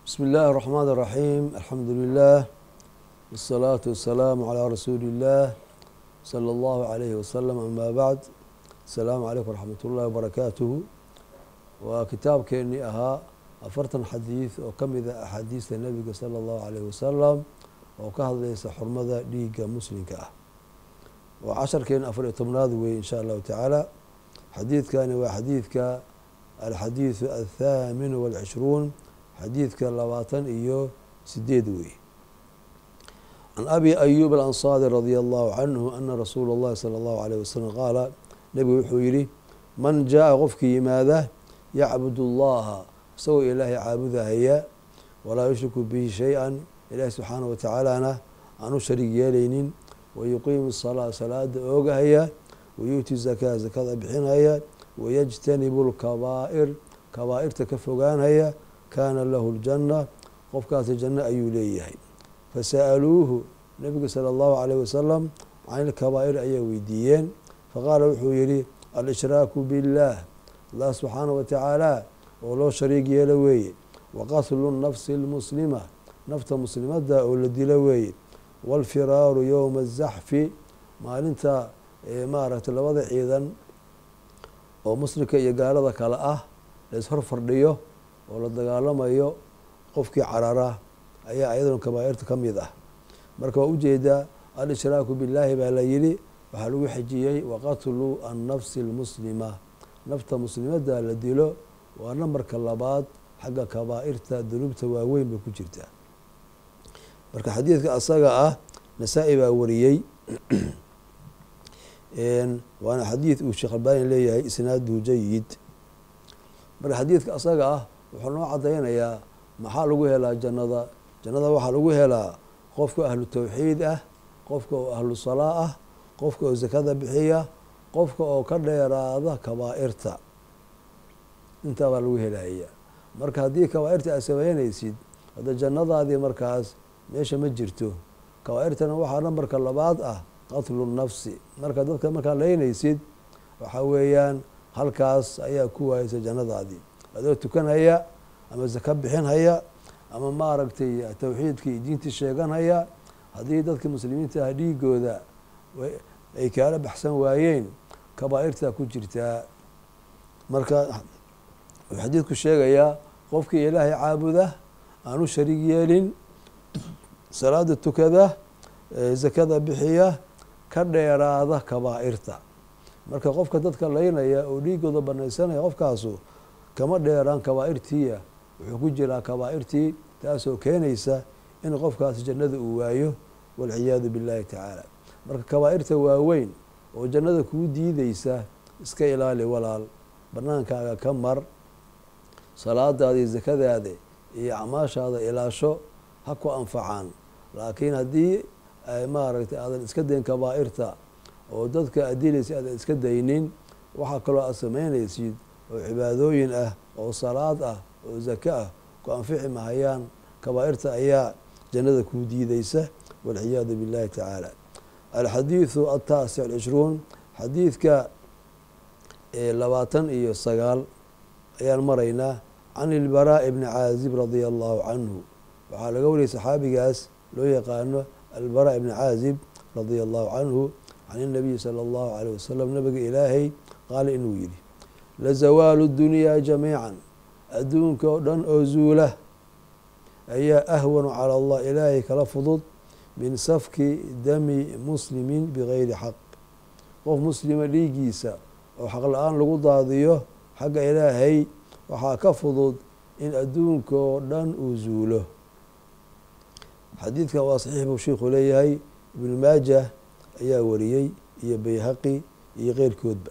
بسم الله الرحمن الرحيم الحمد لله والصلاة والسلام على رسول الله صلى الله عليه وسلم أما بعد السلام عليكم ورحمة الله وبركاته وكتاب كيني أها أفرتن حديث وكم إذا أحاديث النبي صلى الله عليه وسلم وكهذا ليس حرمة ليق مسلم كأه وعشر كين أفر تمناد إن شاء الله تعالى حديث كان وحديث ك الحديث الثامن والعشرون xadiidka labaatan iyo sideed wey can abi ayub alansaari radia allahu canhu ana rasuula اllahi salى اllahu alayh wasalam qaala nebigu wuxuu yihi man jaa qofkii yimaada yacbud اllaha isagoo ilaahay caabudahaya walaa yushriku bihi shay-an ilaahi subxaanaه watacaalana aan u shariig yeelaynin wayuqiimu salaa salaada oogahaya wayuuti zakaa zakada bixinaya wayajtanibu lkabaa'ir kabaa'irta ka fogaanhaya kaana lahu ljanna qofkaasi janno ayuu leeyahay fasa'aluuhu nebigu sala allahu alayh wasalam can ilkabaa'ir ayaa weydiiyeen faqaala wuxuu yihi al-ishraaku biاllaah allah subxaana wa tacaala oo loo shariig yeelo weeye waqatlu nafsi اlmuslima nafta muslimadda oo la dilo weeye wاlfiraaru yowma azaxfi maalinta maaragtay labada ciidan oo muslimka iyo gaalada kale ah la ishor fardhiyo oo la dagaalamayo qofkii carara ayaa ayaduna kabaa'irta ka mid ah marka waa ujeedaa al-ishraaku billaahi baa la yidhi waxaa lagu xejiyey waqatlu annafsi almuslima nafta muslimadda la dilo waa nambarka labaad xagga kabaa'irta dunuubta waaweyn bay ku jirtaa marka xadiidka asaga ah nasaa-i baa wariyey waana xadiid uu sheekh albaani leeyahay isnaaduhu jayid marka xadiidka asaga ah wuxuu noo cadaynayaa maxaa lagu helaa jannada jannada waxaa lagu helaa qofka ahlu tawxiid ah qofka oo ahlu salaa ah qofka oo zakada bixiya qofka oo ka dheeraada kabaa'irta intaa baa lagu helaya marka haddii kabaa'irta aad sameynaysid hadda jannadaadii markaas meesha ma jirto kabaa'irtana waxaa nambarka labaad ah qatlu nafsi marka dadka markaad leynaysid waxaa weeyaan halkaas ayaa ku waayeysa jannadaadii adoo tukanhaya ama zaka bixinhaya ama maaragtay tawxiidkii iyo diintii sheeganhaya haddii dadka muslimiinta ah dhiigooda ay kaala baxsan waayeen kabaa'irtaa ku jirtaa marka wuxuu xadiidku sheegayaa qofkii ilaahay caabuda aan u shariig yeelin salaada tukada zakada bixiya ka dheeraada kabaa'irta marka qofka dadka laynaya oo dhiigooda banaysanaya qofkaasu kama dheeraan kabaa'irtiia wuxuu ku jiraa kabaa'irtii taasoo keenaysa in qofkaas jannada uu waayo walciyaadu billahi tacaala marka kabaa'irta waaweyn oo jannada kuu diideysa iska ilaali walaal banaankaaga ka mar salaadaada iyo zakadaada iyo acmaashaada ilaasho ha ku anfacaan laakiin haddii maaragtay aadan iska dayn kabaa'irta oo dadka adilaysa aadan iska daynin waxaa kaloo aad samaynaysid oo cibaadooyin ah oo salaad ah oo zaka ah ku anfici mahayaan kabaa'irta ayaa jannada kuu diideysa walciyaadu billahi tacaala alxadiidu altaasic alcishruun xadiidka labaatan iyo sagaal ayaan maraynaa can ilbaraa'i bni caazib radia allahu canhu waxaa laga wariyay saxaabigaas loo yaqaano albaraa bni caazib radia allahu canhu can inabiyi sala allahu aleyh wasalam nabiga ilaahay qaala inuu yidhi lazawaalu dunyaa jamiican adduunka oo dhan oo zuula ayaa ahwanu cala allah ilaahay kala fudud min safki dami muslimin bigayri xaq qof muslima dhiigiisa oo xaq la-aan lagu daadiyo xagga ilaahay waxaa ka fudud in adduunka oo dhan uu zuulo xadiidkan waa saxiix buu sheikhu leeyahay ibnu maajah ayaa wariyey iyo bayhaqi iyo keyrkoodba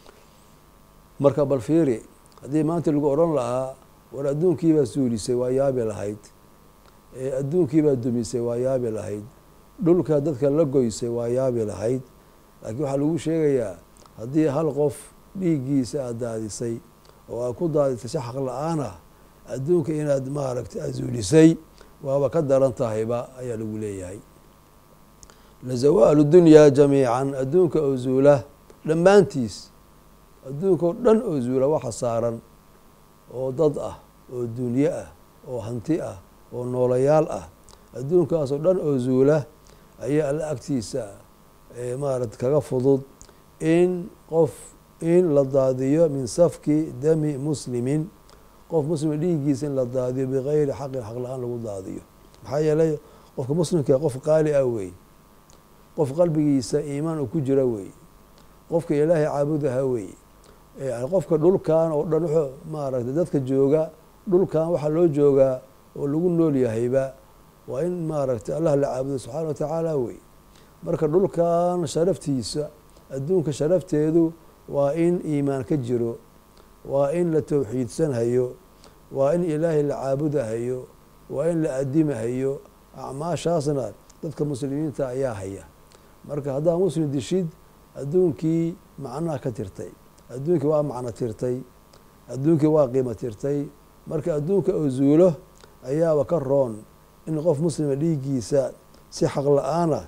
marka bal fiiri haddii maanta lagu odhan lahaa war adduunkiibaa suulisay waa yaabi lahayd adduunkiibaa dumisay waa yaabi lahayd dhulka dadka la goysay waa yaabi lahayd laakiin waxaa lagu sheegayaa haddii hal qof dhiiggiisa aad daadisay oo aad ku daadisay si xaq la-aan ah adduunka inaad maaragtay aad suulisay waaba ka daran tahayba ayaa lagu leeyahay lazawaalu dunyaa jamiican adduunka oo zuula dhammaantiis adduunka oo dhan oo zuula waxa saaran oo dad ah oo dunye ah oo hanti ah oo noolayaal ah adduunkaasoo dhan oo zuula ayaa alla agtiisa maarata kaga fudud in qof in la daadiyo min safki dami muslimin qof muslima dhiiggiisa in la daadiyo bikayri xaqin xaq la-aan lagu daadiyo maxaa yeelay qofka muslimka qof qaali ah wey qof qalbigiisa iimaan uu ku jira wey qofka ilaahay caabudaha wey qofka dhulkan oo dhan wuxuu maaragtay dadka jooga dhulkan waxaa loo joogaa oo lagu nool yahayba waa in maaragtay allah la caabudo subxaana wa tacaala wey marka dhulkan sharaftiisa adduunka sharafteedu waa in iimaan ka jiro waa in la towxiidsanhayo waa in ilaahay la caabudahayo waa in la adimahayo acmaashaasna dadka muslimiinta ayaa haya marka haddaa muslim dishid adduunkii macnaha ka tirtay adduunkii waa macno tirtay adduunkii waa qiimo tirtay marka adduunka oo zuulo ayaaba ka roon in qof muslima dhiiggiisa si xaq la-aana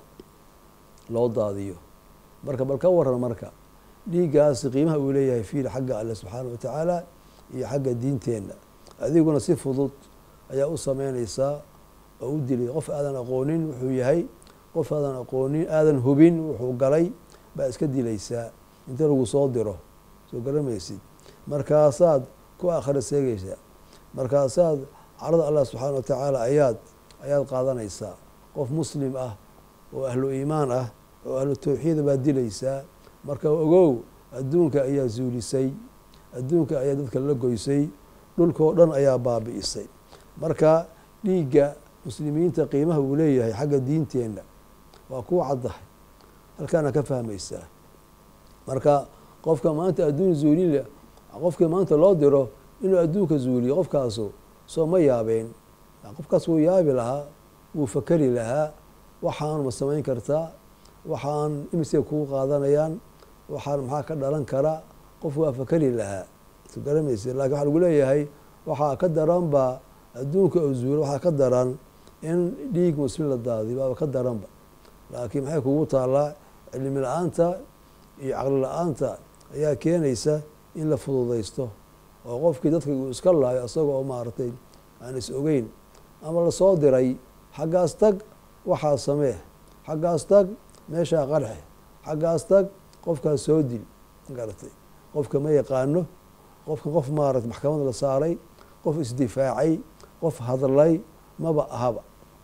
loo daadiyo marka bal ka waran marka dhiiggaasi qiimaha uu leeyahay fiil xagga alle subxaana wa tacaala iyo xagga diinteenna adiguna si fudud ayaa u sameynaysaa oo u dilay qof aadan aqoonin wuxuu yahay qof aadan aqoonin aadan hubin wuxuu galay baa iska dilaysaa inta lagu soo diro soo garamaysid markaasaad ku akhira seegaysaa markaasaad carada allah subxaana wa tacaala ayaad ayaad qaadanaysaa qof muslim ah oo ahlu iimaan ah oo ahlu tawxiida baad dilaysaa marka ogow adduunka ayaa zuulisay adduunka ayaa dadka la goysay dhulkao dhan ayaa baabi'isay marka dhiigga muslimiinta qiimaha uu leeyahay xagga diinteenna waa kuu caddahay halkaana ka fahmaysaa marka qofka maanta adduun zuulile qofkii maanta loo diro inuu adduunka zuuliyo qofkaasu soo ma yaabeen qofkaas wuu yaabi lahaa wuu fakeri lahaa waxaan ma samayn kartaa waxaan imisay kuu qaadanayaan waxaan maxaa ka dhalan kara qof waa fakeri lahaa su garamaysa lakin waxaa lagu leeyahay waxaa ka daranba adduunka oo zuulo waxaa ka daran in dhiig muslim la daadiyo baaba ka daranba laakiin maxay kugu taallaa cilmi la-aanta iyo caqli la-aanta ayaa keenaysa in la fududaysto oo qofkii dadka uu iska laayo isaga oo maaragtay aan is ogeyn ama lasoo diray xaggaas tag waxaa samee xaggaas tag meeshaa qarxe xaggaas tag qofkaas soo dil garatay qofka ma yaqaano qofka qof maarata maxkamad la saaray qof isdifaacay qof hadlay maba ahaba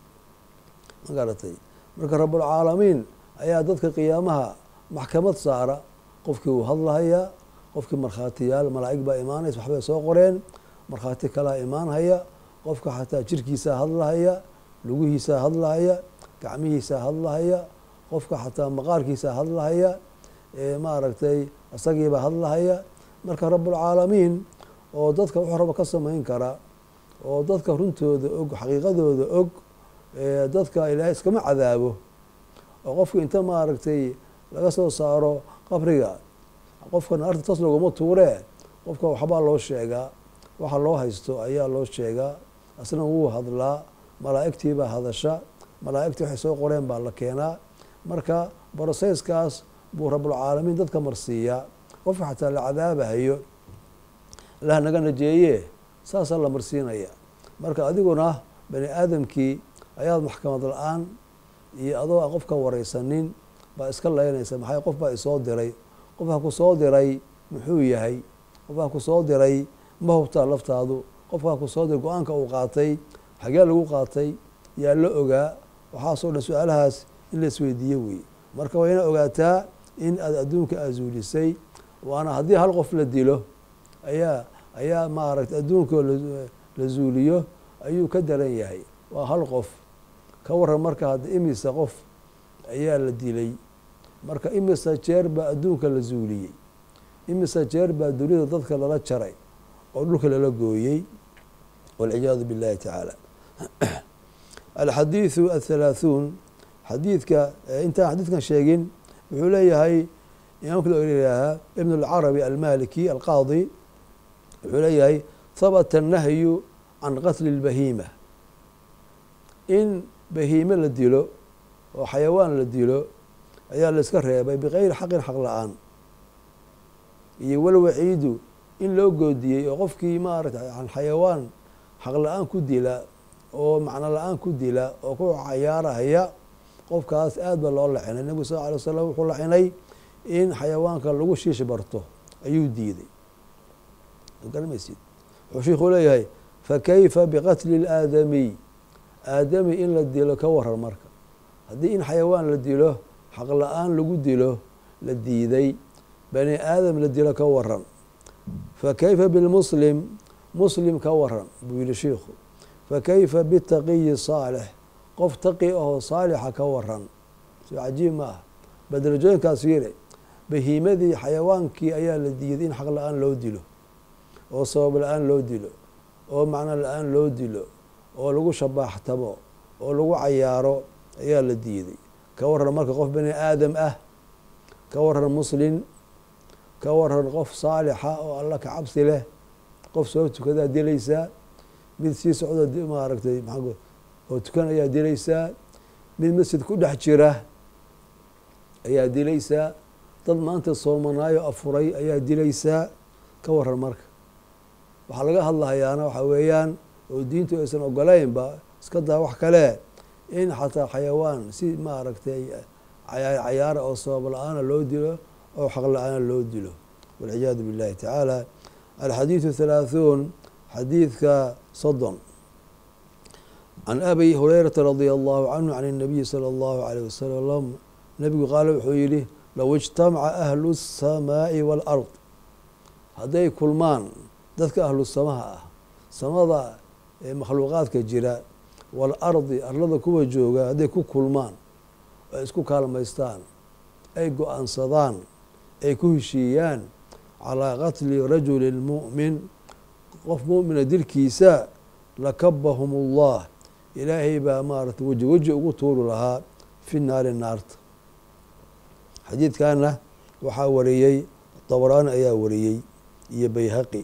ma garatay marka rabulcaalamiin ayaa dadka qiyaamaha maxkamad saara qofkii wuu hadlahayaa qofkii markhaatiyaal malaa'ig baa imaanaysa waxbay soo qoreen markhaati kalaa imaanhaya qofka xataa jirkiisaa hadlahaya lugihiisaa hadlahaya gacmihiisaa hadlahaya qofka xataa maqaarkiisaa hadlahaya maaragtay isagiibaa hadlahaya marka rabulcaalamiin oo dadka wuxuu raba ka samayn kara oo dadka runtooda og xaqiiqadooda og dadka ilaahay iskama cadaabo oo qofka inta maaragtay laga soo saaro qabriga qofka naarta tas laguma tuuree qofka waxbaa loo sheegaa waxa loo haysto ayaa loo sheegaa asna wuu hadlaa malaa'igtiibaa hadasha malaa'igtii waxay soo qoreen baa la keenaa marka broseyskaas buu rabulcaalamiin dadka marsiiyaa qofka xataa la cadaabahayo lah naga najeeye saasaa la marsiinaya marka adiguna bani aadamkii ayaad maxkamad la-aan iyo adoo aan qofka wareysanin baa iska laynaysa maxay qof baa isoo diray qofka ku soo diray muxuu yahay qofkaa ku soo diray ma hubtaa laftaadu qofkaa ku soo diray go-aanka uu qaatay xagee lagu qaatay yaa la ogaa waxaasoo dhan su-aalahaas in la isweydiiye wey marka waa ina ogaataa in aad adduunka azuulisay waana haddii hal qof la dilo ayaa ayaa maaragtay adduunka la zuuliyo ayuu ka daran yahay waa hal qof ka waran marka hadda imisa qof ayaa la dilay marka imisa jeer baa adduunka la zuuliyey imisa jeer baa dunida dadka lala jaray oo dhulka lala gooyey walciyaadu billahi tacaala alxadiidu athalaaثuun xadiidka intaan xadiidkan sheegin wuxuu leeyahay imaamka la yihaahaa ibn اlcarabi almaliki alqaadi wuxuu leeyahay habata الnahyu can qatli اlbahiima in bahiime la dilo oo xayawaan la dilo ayaa la iska reebay bikayri xaqin xaq la-aan iyo walwaciidu in loo goodiyey oo qofkii maarata xayawaan xaq la-aan ku dila oo macno la-aan ku dila oo ku cayaarahaya qofkaas aad ba loo lacinay nebigu sal alay wasalam wuxuu lacinay in xayawaanka lagu shiish barto ayuu diiday garmaysid wuxuu shiikhuu leeyahay fakayfa biqatli اlaadamiy aadami in la dilo ka waran marka haddii in xayawaan la dilo xaq la-aan lagu dilo la diiday bani aadam la dilo ka waran fakayfa bilmuslim muslim ka waran buu yihi shiikhu fakayfa bitaqiyi saalix qof taqi ahoo saalixa ka waran soo cajiib ma ah badarajooyinkaas fiire bahiimadii xayawaankii ayaa la diiday in xaq la-aan loo dilo oo sabab la-aan loo dilo oo macno la-aan loo dilo oo lagu shabaaxtamo oo lagu cayaaro ayaa la diiday ka waran marka qof bani aadam ah ka waran muslin ka waran qof saalixa oo alla ka cabsi leh qof soo tukadaa dilaysaa mid sii socdo maaragtay maa oo tukan ayaa dilaysaa mid masjid ku dhex jira ayaa dilaysaa dad maanta soomanaayo afuray ayaa dilaysaa ka waran marka waxaa laga hadlahayaana waxaa weeyaan oo diintu aysan ogolaynba iska daa wax kale in xataa xayawaan si maaragtay cayaara oo sabab la-aana loo dilo oo xaq la-aana loo dilo walciyaadu billahi tacaala alxadiidu halaaثuun xadiidka soddon can abi hurayrata radia allahu canhu can الnabiyi salى اllahu alayh wasalam nebigu qaale wuxuu yihi low ijtamaca ahlu الsamaaءi wاlard hadday kulmaan dadka ahlu samaha ah samada ee makhluuqaadka jira waalardi arlada kuwa jooga hadday ku kulmaan ay isku kaalmaystaan ay go-aansadaan ay ku heshiiyaan calaa qatli rajuli mu'min qof mu'mina dilkiisa lakabahum ullah ilaahay baa maaratay weji weji ugu tuuri lahaa fi naari naarta xadiidkana waxaa wariyey dabaraani ayaa wariyey iyo bayhaqi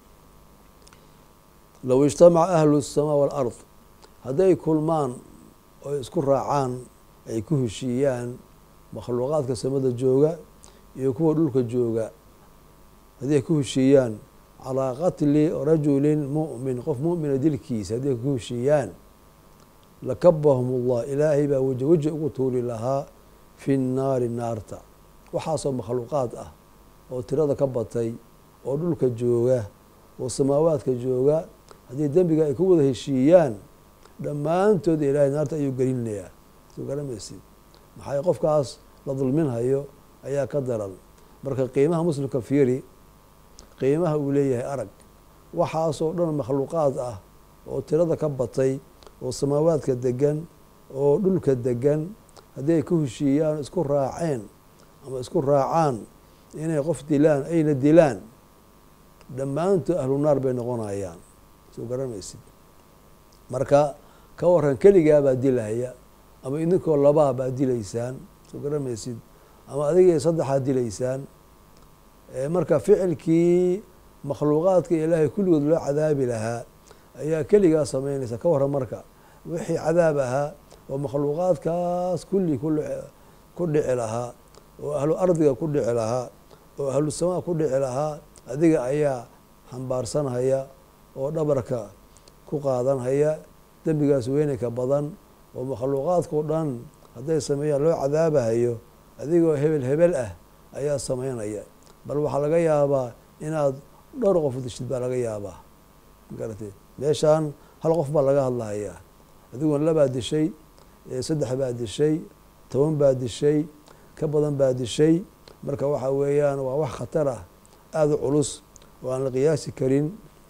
low ijtamaca ahlu الsamaa wاlard hadday kulmaan oo isku raacaan ay ku heshiiyaan makhluuqaadka samada jooga iyo kuwa dhulka jooga haddii ay ku heshiiyaan calaa qatli rajulin mu'min qof mu'mina dilkiisa hadday ku heshiiyaan lakabahum ullah ilaahay baa weji weji ugu tuuri lahaa fi nnaari naarta waxaasoo makhluuqaad ah oo tirada ka batay oo dhulka jooga oo samaawaadka jooga haddii dembiga ay ku wada heshiiyaan dhammaantood ilaahay naarta ayuu gelinayaa soo garamaysid maxaa qofkaas la dulminhayo ayaa ka daran marka qiimaha muslimka fiiri qiimaha uu leeyahay arag waxaasoo dhan makhluuqaad ah oo tirada ka batay oo samaawaadka degan oo dhulka degan haddii ay ku heshiiyaan isku raaceen ama isku raacaan inay qof dilaan ayna dilaan dhammaantood ahlu naar bay noqonayaan soo garamaysid marka ka waran keligaa baa dilahaya ama idinkoo labaa baa dilaysaan soo garamaysid ama adigay saddexaad dilaysaan marka ficilkii makhluuqaadka ilaahay kulligood loo cadaabi lahaa ayaa keligaa samaynaysa ka waran marka wixii cadaab ahaa oo makhluuqaadkaas kulli ku dhici lahaa oo ahlu ardiga ku dhici lahaa oo ahlu samaa ku dhici lahaa adiga ayaa xambaarsanhaya oo dhabarka ku qaadanhaya dembigaas weynayka badan oo makhluuqaadkao dhan hadday sameeyaan loo cadaabahayo adigoo hebel hebel ah ayaa samaynaya bal waxaa laga yaabaa inaad dhowr qof dishid baa laga yaabaa magarate meeshaan hal qof baa laga hadlahayaa adiguna labaa dishay saddex baa dishay toban baa dishay ka badan baa dishay marka waxa weeyaan waa wax khatar ah aada u culus oo aan la qiyaasi karin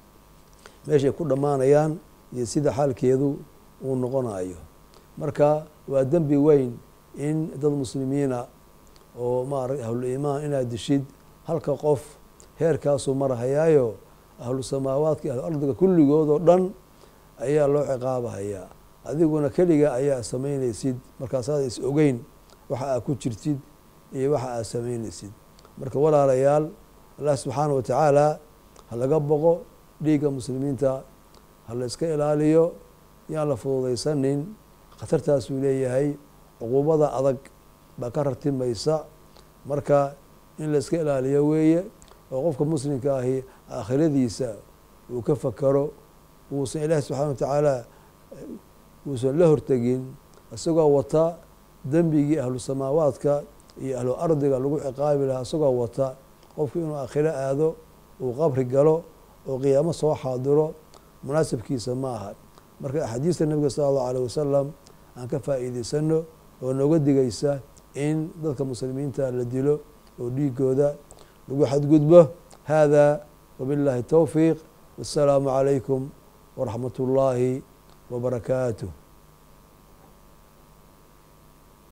meeshay ku dhammaanayaan iyo sida xaalkeedu uu noqonayo marka waa dembi weyn in dad muslimiina oo maarata ahlu iimaan inaad dishid halka qof heerkaasuu marahayaayo ahlu samaawaadka ahlu ardiga kulligood oo dhan ayaa loo ciqaabahayaa adiguna keliga ayaa samaynaysid markaasaad is ogeyn waxa aad ku jirtid iyo waxa aad samaynaysid marka walaalayaal allah subxaana wa tacaala ha laga boqo dhiigga muslimiinta ha la iska ilaaliyo yaan la fududaysanin khatartaasuu leeyahay cuquubada adag baa ka rartimaysa marka in la iska ilaaliyo weeye oo qofka muslimka ahi aakhiradiisa uu ka fakaro uusan ilaahi subxaana wa tacaala uusan la hortegin isagoo wata dembigii ahlu samaawaadka iyo ahlu ardiga lagu ciqaabi lahaa isagoo wata qofku inuu aakhiro aado uu qabri galo oo qiyaamo soo xaadiro munaasabkiisa ma aha marka axaadiista nebiga sala allahu aleyh wasalam aan ka faa'iideysano oo nooga digaysa in dadka muslimiinta la dilo oo dhiigooda lagu xadgudbo hada wabiاllahi towfiiq wasalaamu calaykum waraxmat اllahi wbarakaatuh